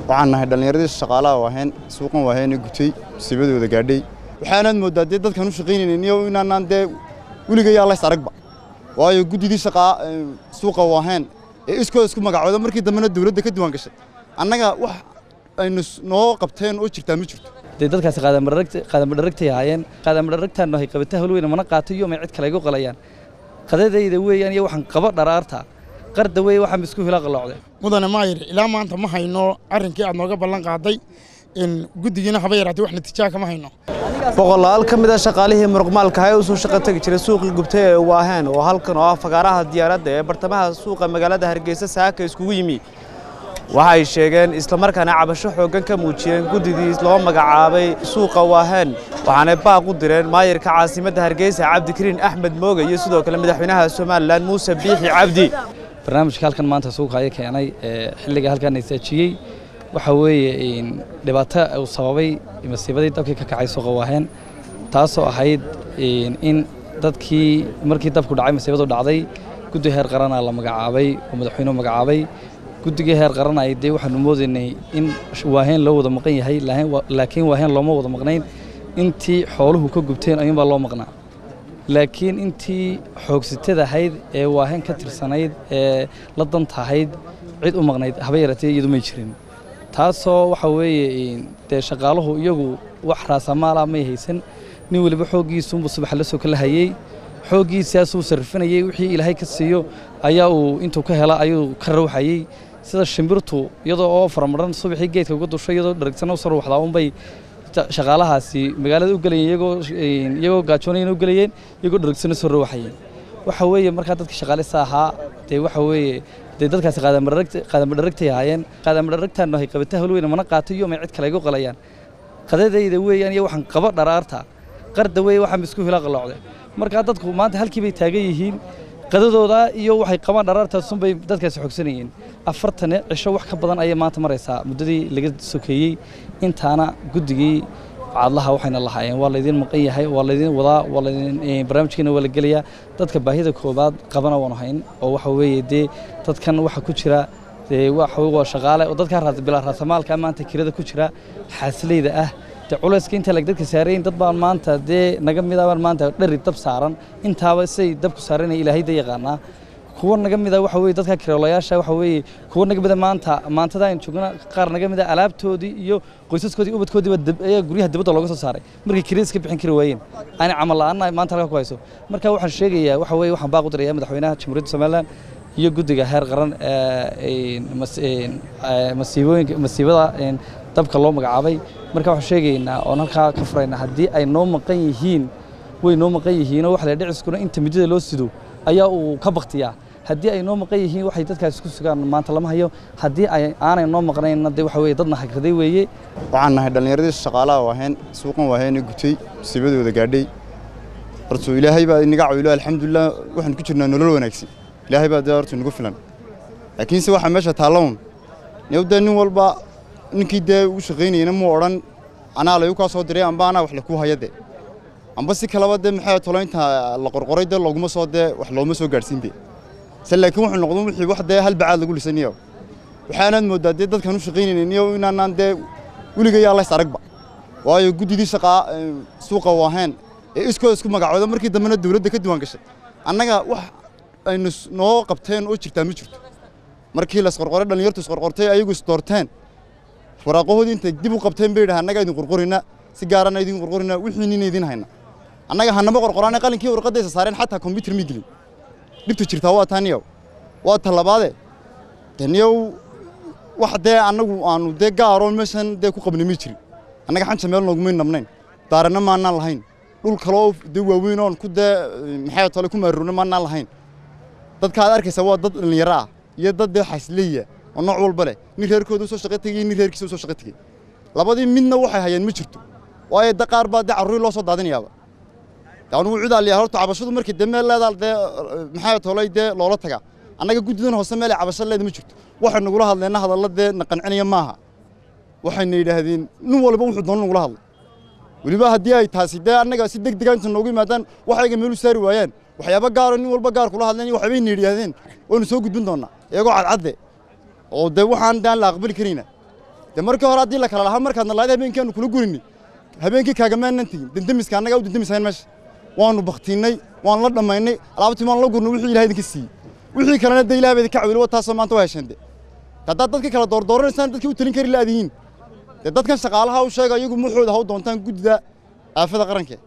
waxaan nahay dhallinyaradii shaqaalaha waaheen suuqan waaheene gutay musiibadooda gaadhay waxaanaad mooddaa dee dadkan u shaqaynaynin iyo inaanaan dee weligayaa lays aragba waayo guddidii shaqaa suuqa waaheen ee iskooda isku magacooda markii dambena dawladda ka diiwaan gashay annaga wax aynu noo qabteen oo jirtaa ma jirto dee dadkaasi qaadamadharagtay ahaayeen qaadamadharagtaanno hay qabata hawlweyne mana qaato iyo may cid kale igu qalayaan qadadayda weeyaan iyo waxaan qabo dharaarta qarda weeye waxaan isku hila qalloocday mudane maayir ilaa maanta ma hayno arrinkii aad nooga ballan qaaday in guddigiina haba yaraatay wax natiijaa kama hayno boqolaal ka mid a shaqaalihii muruqmaalka ee u soo shaqo tegi jiray suuqii gubtay ee waaheen oo halkan oo ah fagaaraha diyaaradda ee bartamaha suuqa magaalada hargeysa saaka iskugu yimi waxay sheegeen islamarkaana cabasho xooggan ka muujiyeen guddidii loo magacaabay suuqa waaheen waxaanay baaq u direen maayirka caasimadda hargeysa cabdikariin axmed mooge iyo sidoo kale madaxweynaha somalilan muuse biixi cabdi barnaamijka halkan maanta suuqa ayaa keenay ee xilliga halkan isaajiyey waxa weeye dhibaato uu sababay masiibadii dabkii ka kacay suuqa waaheen taasoo ahayd in dadkii markii dabku dhacay masiibadu dhacday guddi heer qarana la magacaabay oo madaxweynuhu magacaabay guddigii heer qaran ay dee waxaanu moodaynay in waaheen loo wada maqan yahay laakiin waaheen looma wada maqnayn intii xooluhu ka gubteen ayuunbaa loo maqnaa laakiin intii xoogsitada ahayd ee waaheen ka tirsanayd ee la danta ahayd cid u maqnayd haba yaratee iyadu may jirin taasoo waxa weeye dee shaqaaluhu iyagu wax raasamaala may haysan nin weliba xooggiisuunbuu subaxa la soo kala hayey xooggiisaasuu sarrifinayey wixii ilaahay ka siiyo ayaa uu intuu ka hela ayuu ka rawxayey sida shimbirtu iyadoo oo faramaran subaxii geedka uga dusho iyadoo dharagsan u sarruuxdaa unbay shaqaalahaasi magaalada u gelayeen iyagoo iyagoo gaajoonayeen u gelayeen iyagoo dharagsan u soo rawxayeen waxa weeye markaa dadka shaqaalista ahaa dee waxa weeye dee dadkaasi qaadamadharagtay ahaayeen qaadamadharagtaanno hay qabata hawlweyne mana qaato iyo may cid kale igu qalayaan qadadayda weeyaan iyo waxaan qabo dharaarta qarda weeye waxaan isku hila qalloocday markaa dadku maanta halkii bay taagan yihiin qadadooda iyo waxay qabaan dharaartaasunbay dadkaasi xogsanayeen afartan cisho wax ka badan ayay maanta maraysaa muddadii laga sokeeyey intaana guddigii cadlaha waxayna lahaayeen waa laydin maqan yahay waa laydin wadaa waa laydin barnaamijkiina waa la gelayaa dadka baahida koobaad qabana waanu hayn oo waxa weeye dee dadkan waxa ku jira dee waxa waa shaqaale oo dadka bilaa raasamaalka maanta kirada ku jira xaasileyda ah dee culayska inta lag dadka saarayn dad baan maanta dee naga midabaan maanta dhari dab saaran intaaba say dabku saaranaya ilaahay da yaqaanaa kuwa naga mida waxa weeye dadka kiroolayaasha waxa weeye kuwa naga mida maanta maantada aan joogna qaar naga mida alaabtoodii iyo qoysaskoodii ubadkoodiiba ayaa guryaha dibadda looga soo saaray markay kiradiis ka bixin kari waayeen aanay camal la'aana maanta halka ku hayso marka waxaan sheegayaa waxa weeye waxaan baaq u dirayaa madaxweynaha jamhuuriyadda somaliland iyo guddiga heer qaran masiibooyinka masiibada dabka loo magacaabay marka waxaan sheegaynaa oon halkaa ka furaynaa haddii ay noo maqan yihiin way noo maqan yihiinoo waxa la dhiciskuna inta midada loo sido ayaa uu ka baktiyaa haddii ay noo maqan yihiin waxay dadkaas ku sugaan maanta lama hayo haddii ay aanay noo maqnaynna dee waxa weeye dadna hagraday weeye waxaan nahay dhallinyaradii shaqaalaha waaheen suuqan waaheene gutay musiibadooda gaadhay horta ilaahay baa inaga cawilo alxamdulilah waxaan ku jirnaa nolol wanaagsan ilaahay baa dee horta inagu filan laakiinse waxaa meesha taallawn newdee nin walba ninkii dee u shaqaynayana muu odhan anaa layu kaa soo diray amba anaa wax lakuu haya dee amba si kaleba dee maxay tolo inta la qorqoray dee looguma soo dee wax looma soo gaadhsiinbe se laakiin wuxuu noqdo wixii wax dee hal bacaad lagu lisaniyo waxaanaad mooddaa dee dadkan u shaqaynaynin iyo inaanaan dee weligayaa lays aragba waayo guddidii shaqaa suuqa waaheen ee iskooda isku magacooda markii dambena dawladda ka diiwaan gashay annaga wax aynu noo qabteen oo jirtaa ma jirto markii laisqorqoray dhallinyartu isqorqortay ayagu isdoorteen waraaqahoodii intay dib u qabteen bay yidhaha annaga idin qorqorinaa si gaarana idin qorqorinaa wixii nina idin hayna annaga hanama qorqoraane qalinkii warqaddaysa saareen xataa kombyutar ma gelin dhibta jirtaa waa taa niyow waa ta labaade de niyow wax dee annagu aanu dee gaaroo meeshan dee ku qabnay ma jirin annaga xanja meel noogumay nabnayn daarana maanaan lahayn dhul kaloo dee waaweyn oon ku dee maxay tole ku maarurna maanaan lahayn dadka aad arkaysa waa dad dhallinyaro ah iyo dad dee xasleeya oo nooc walba leh nin reerkooda u soo shaqo tegey nin reerkiisa u soo shaqo tegey labadii midna waxay hayeen ma jirto waayo da qaar baa dee carruurii loo soo daadinayaaba anugu cid aliyaa horta cabashadu markii dee meel leedaa dee maxay tolay dee loola tagaa annaga guddidan hoose meel ay cabasho leeda ma jirto waxay nagula hadleenna hadalla dee na qancinaya maaha waxayna yidhaahdeen nin walba wuxuu doona nagula hadlay weliba haddii ay taasi dee annaga si deg dega inta noogu yimaadaan waxayga meel u saari waayaan waxyaaba gaaro nin walba gaar kula hadleen iyo waxbayna yidhaahdeen waynu soo gudbin doonaa iyagoo cadcadde oo dee waxaan daan la aqbali karayna dee markii hore haddii la kala lahaa markaadna lahayd habeenkii aanu kula gurinay habeenkii kaagamaanan tegin dendemiska annagaa u dendemisayn meesha waanu baktiinnay waanu la dhammaynay alaabtii waanu la gurnay wixii ilahay idinka siiyey wixii kalena dee ilahay baa idinka cawilo wa taasoo maanta waa hesheen de haddaad dadkii kala doordooranaysaan dadkii u talin kari laadihiin dee dadkan shaqaalaha u sheega iyagu muxooda ha u doontaan guddida aafada qaranke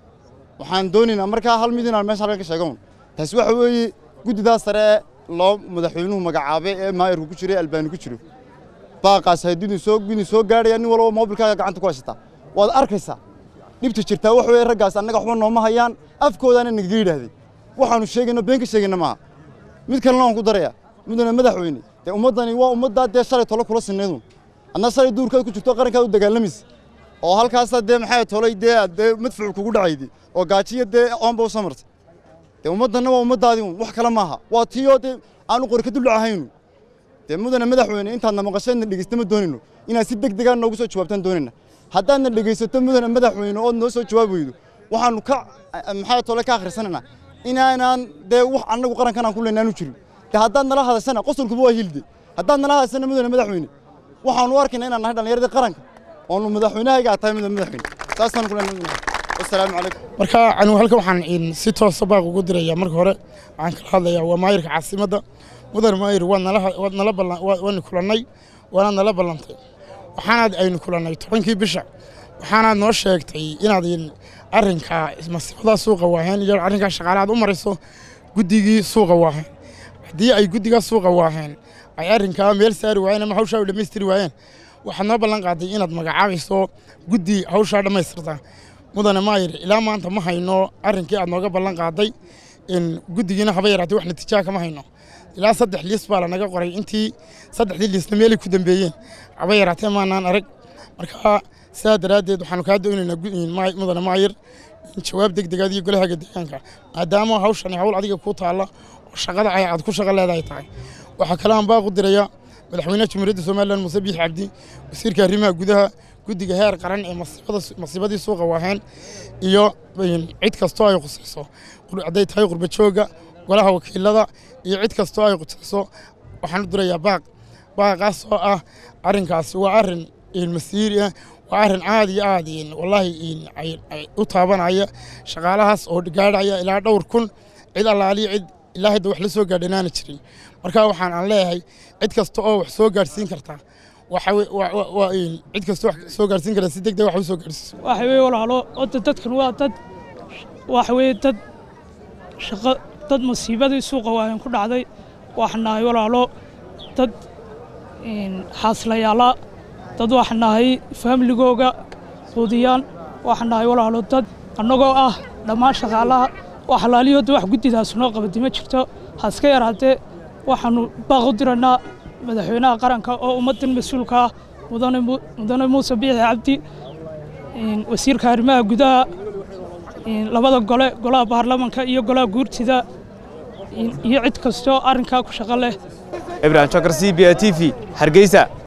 waxaan doonaynaa markaa hal mid inaan meesha halkan ka sheegon taasi waxa weeye guddidaas sare ee loo madaxweynuhu magacaabay ee maayarku ku jiro ee albaani ku jiro baaqaas haddii soo gudin soo gaadhaya nin walba moobilkaaga gacanta ku haysataa waad arkaysaa dhibta jirtaa wax weeye raggaas annaga waxba nooma hayaan afkoodaana nagaga yidhaahday waxaanu sheegayno been ka sheegayna maaha mid kalena waan ku darayaa mudana madaxweyne dee ummaddani waa ummaddaa dee shalay tolo kula sinnaydun adna shalay duurkaad ku jirto qarankaad u dagaalamaysa oo halkaasaa dee maxay tolay dee dee madfuuc kugu dhacaydi oo gaajiya dee oonba u samartay dee ummaddanna waa ummaddaadii un wax kale maaha waa tiiyoo dee aanu qori ka dullacahaynu dee mudana madaxweyne intaadna maqasheedna dhegeysta ma doonayno inaad si deg degaan noogu soo jawaabtaan doonayna haddaadna dhegeysato mudana madaxweyne ood noo soo jawaab weydo waxaanu ka maxay tole ka akhrisanaynaa inaanaan dee wax annagu qarankan aan ku leenaanu jirin dee haddaad nala hadashana qosolkuba waa hilde haddaad nala hadashana mudana madaxweyne waxaanu u arkaynaa inaan nahay dhallinyaradii qaranka oonu madaxweynahayga tahay mudana madaxweyne saasaan ku leenahay wasalaamu calaykum marka anigu halkan waxaan si toosa baaq ugu dirayaa marka hore waxaan kala hadlayaa waa maayirka caasimadda mudan maayir waad nala waad nala ballan waanu kulannay waanaad nala ballantay waxaanaad aynu kulannay tobankii bisha waxaanaad noo sheegtay inaad arrinka masiibada suuqa waaheen iyo arrinkaa shaqaale aad u marayso guddigii suuqa waaheen haddii ay guddigaa suuqa waaheen ay arrinkaa meel saari waayeen ama hawshaa u dhammaystiri waayeen waxaad noo ballan qaaday inaad magacaabayso guddi hawshaa dhammaystirta mudane maayir ilaa maanta ma hayno arrinkii aad nooga ballan qaaday guddigiina haba yaraatay wax natiijaa kama hayno ilaa saddex liis baa lanaga qoray intii saddexdii liisna meelay ku dambeeyeen haba yaraatee maanaan arag marka sidaa daraaddeed waxaanu kaa doonaynaa mudane maayir jawaab deg degaad iyo golahaaga deegaanka maadaama hawshani hawl adiga kuu taalla oo shaqada ay aad ku shaqo leedahay tahay waxaa kale aan baaqu diraya madaxweynaha jamhuuriyadda somalilan muuse biix cabdi wasiirka arrimaha gudaha guddiga heer qaran ee masiibadii suuqa waaheen iyo cid kastoo ay khusayso hadday tahay qurba jooga golaha wakiilada iyo cid kastoo ay khusayso waxaan u dirayaa baaq baaqaas oo ah arrinkaasi waa arrin masiiri ah waa arrin aad iyo aad wallaahi u taabanaya shaqaalahaas oo gaadhaya ilaa dhowr kun cid allaaliyo cid ilaa hadda wax la soo gaadhanaana jirin marka waxaan aan leeyahay cid kasta oo wax soo gaadhsiin kartaa cid kasta wax soo gaadhsiin karta si degdeg wax u soo gaadhsiiso waxa weye walaalo odda dadkan waa dad waxa weye dad shaqo dad masiibadii suuqa waayan ku dhacday waxaan nahay walaalo dad xaaslayaala dad waxaan nahay faamiligooga quudiyaan waxaan nahay walaalo dad annagoo ah dhammaan shaqaalaha wax halaaliyooda wax guddidaas noo qabadi ma jirto haska yaraatee waxaannu baaq u diraynaa madaxweynaha qaranka oo ummaddan mas-uulka ah mudane muuse biixi cabdi wasiirka arrimaha gudaha labada gole golaha baarlamanka iyo golaha guurtida iyo cid kastoo arrinkaa ku shaqo leh ibrahim shakar c b a t v hargeysa